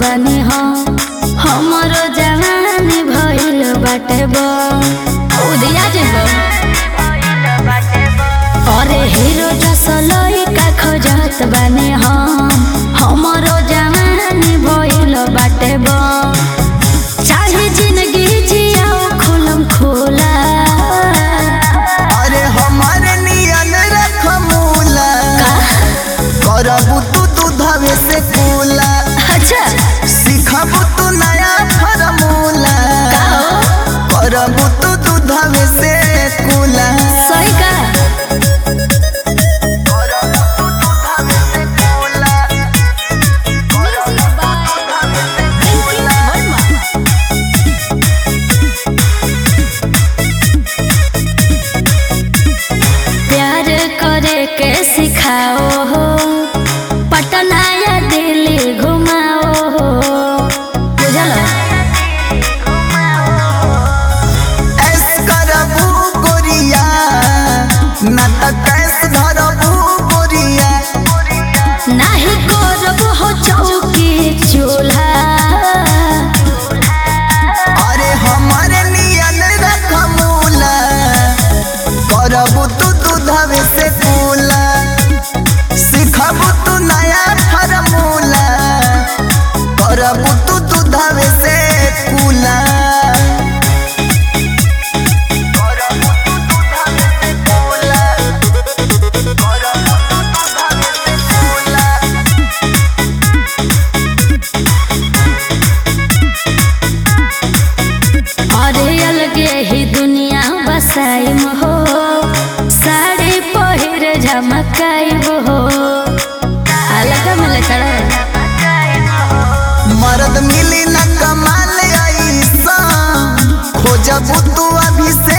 बानी हम हमरो जवानी भइल बाटे बा उदिया जेबो अरे हीरो जसलई का खोजत बानी हम हमरो जवानी भइल बाटे बा चाहे जिंदगी जियाओ खुलम खुला अरे हमारे नियन रख मूला करबू तू दूधवे से कूला अच्छा सीखबू तू नया फॉर्मूला का हो? करबू तू दूधवे से कूला सही का करबू तू दूधवे से कूला करबू तू दूधवे से कूला प्यार करे के सिखाओ हो पटना या दिल्ली घुमाओ हो बुझल ऐस करबू गोरिया ना त कैस धरबू गोरिया नाही करब हो चौकी चूल्हा अरे हमारे नियन रख मूला करबू तू दूधवे से कूला सीखबू तू नया फॉर्मूला करबू तू दूधवे से कूला करबू तू दूधवे से कूला करबू तू दूधवे से कूला अरे अलगे ही दुनिया बसाइम हो साड़ी पहिर झमकाइब हो अलग मिले चढ़ मर्द मिली न कमाल ऐसा खोजबू तू अभी से